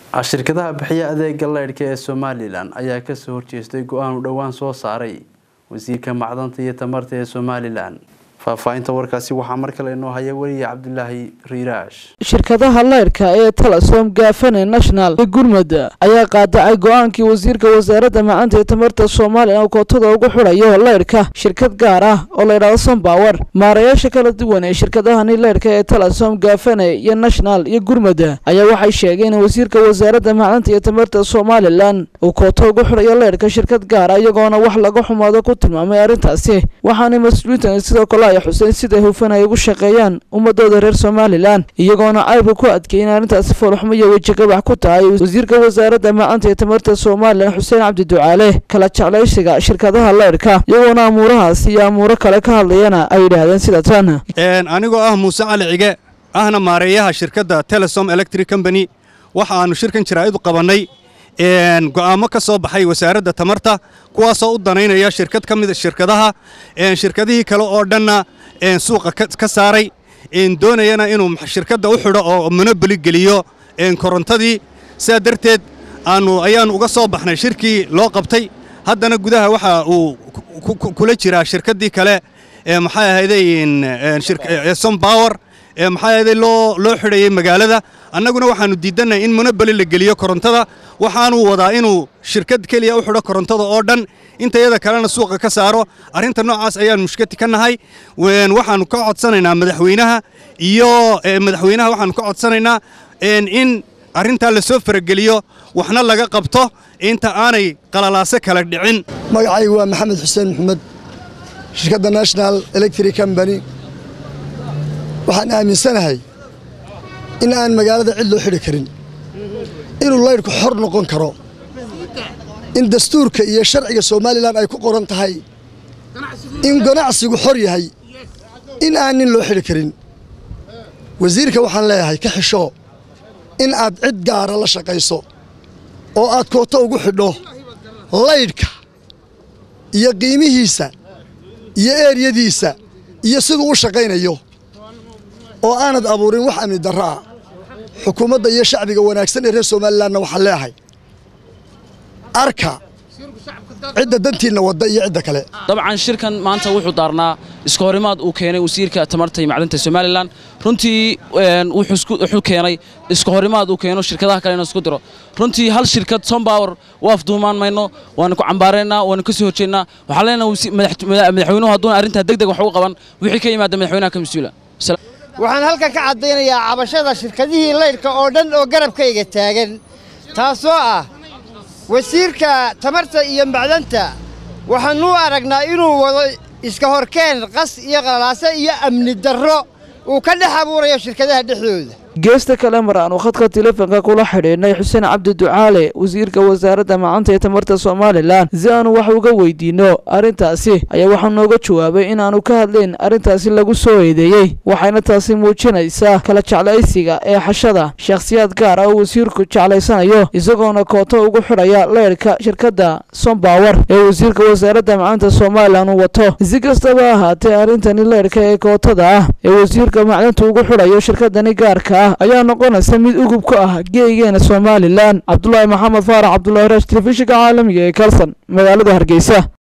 shirkadaha bixiya adeega leydhka ee somalilan ayaa kasoo horjeestay go-aan uu dhowaan soo saaray wasiirka macdanta iyo tamarta ee somalilan faahfaahinta warkaasi waxaa mar kale inoo haya weliya cabdulaahi riiraash shirkadaha leyrka ee telesom gaafane national iyo gurmud ayaa qaadacay go-aankii wasiirka wasaaradda macanta ee tamarta somalilan oo kootada ugu xidhayo leyrhka shirkad gaar ah oo layidhahdo sombower maarayaasha kala duwan ee shirkadahani leyrhka ee telesom gaafane iyo national iyo gurmud ayaa waxay sheegeen in wasiirka wasaaradda macdanta iyo tamarta somalilan uu kooto ugu xidhayo leyrhka shirkad gaara iyagoona wax laga xumaado ku tilmaamay arrintaasi waxaana mas-uuliyiintan sidoo kale ay xuseen siday hufan ay ugu shaqeeyaan ummadooda reer somalilan iyagoona caybka ku adkeeyay in arrintaasi foolxumo iyo wejigabax ku tahay wasiirka wasaaradda macanta ee tamarta somalilan xuseen cabdi ducaale kala jeclaysiga shirkadaha leyrhka iyagoona amuurahaas iyo amuuro kale ka hadlayana ay yidhaahdeen sida tan anigoo ah muuse cali cige ahna maareeyaha shirkadda telesom electric company waxa aannu shirkan jaraa'id u qabannay go'aamo ka soo baxay wasaaradda tamarta kuwaasoo u danaynaya shirkad ka mida shirkadaha shirkadihii kale oo dhanna suuqa ka saaray doonayana inuu shirkadda u xidho oo monoboli geliyo korontadii sidaa darteed aannu ayaannu uga soo baxnay shirkii loo qabtay haddana gudaha waxa uu kula jiraa shirkaddii kale maxay ahayday sombower maxaa ahayday loo loo xidhayay magaalada annaguna waxaannu diidannahay in monoboli la geliyo korontada waxaanuu wadaa inuu shirkad keliya u xidho korontada oo dhan intayada kalena suuqa ka saaro arrinta noocaas ayaan mushkati ka nahay waxaannu ka codsanaynaa madaxweynaha iyo madaxweynaha waxaannu ka codsanaynaa in arrintaa la soo farageliyo waxna laga qabto inta aanay qalalaaso kala dhicin magacaygu waa maxamed xuseen maxamed shirkadda national electric combany waxaan aaminsanahay in aan magaalada cid loo xidhi karin inuu laydhku xor noqon karo in dastuurka iyo sharciga somalilan ay ku qoran tahay in ganacsigu xor yahay in aan nin loo xidhi karin wasiirka waxaan leeyahay ka xisho in aad cid gaara la shaqayso oo aad kooto ugu xidho laydhka iyo qiimihiisa iyo eeryadiisa iyo siduu u shaqaynayo oo aanad abuurin wax amni darro ah xukuumadda iyo shacbiga wanaagsan ee reer somalilanna waxaan leeyahay arka cidda dantiinna wadda iyo cidda kale dabcan shirkan maanta wuxuu daarnaa iska horimaad uu keenay wasiirka tamarta iyo macdanta somalilan runtii wuxuu keenay iska horimaad uu keeno shirkadaha kale inuu isku diro runtii hal shirkad sombower waaf duumaan mayno waana ku cambaaraynaa waana ka soo horjeednaa waxaan leenahay madaxweynuhu hadduuna arrintaa deg deg wax uga qaban wixii ka yimaada madaxweynaha ka mas-uula waxaan halkan ka caddaynayaa cabashada shirkadihii laydhka oo dhan oo garabkayga taagan taasoo ah wasiirka tamarta iyo macdanta waxaannu aragnaa inuu wado iska horkeen qas iyo qalalaase iyo amni darro uu ka dhex abuurayo shirkadaha dhexdooda geesta kale mar aanu khadka telefonka kula xidhiidhnay xuseen cabdi ducaale wasiirka wasaaradda macanta ee tamarta somalilan si aanu wax uga weydiinno arrintaasi ayaa waxaa nooga jawaabay in aanu ka hadlayn arrintaasi lagu soo eedeeyey waxayna taasi muujinaysaa kala jeclaysiga ee xashada shakhsiyaad gaar ah oo wasiirku jeclaysanayo isagoona kooto ugu xidhaya leyrhka shirkadda sombower ee wasiirka wasaaradda macanta somalilan uu wato si kastaba ahaatee arrintani leyrhka ee kootada ah ee wasiirka macdanta ugu xidhayo shirkadani gaarka ah ayaa noqonaysa mid ugub ku ah geegeena somalilan cabdulaahi maxamed faarax cabdulahi raash telefishinka caalamiga ee kalson magaalada hargeysa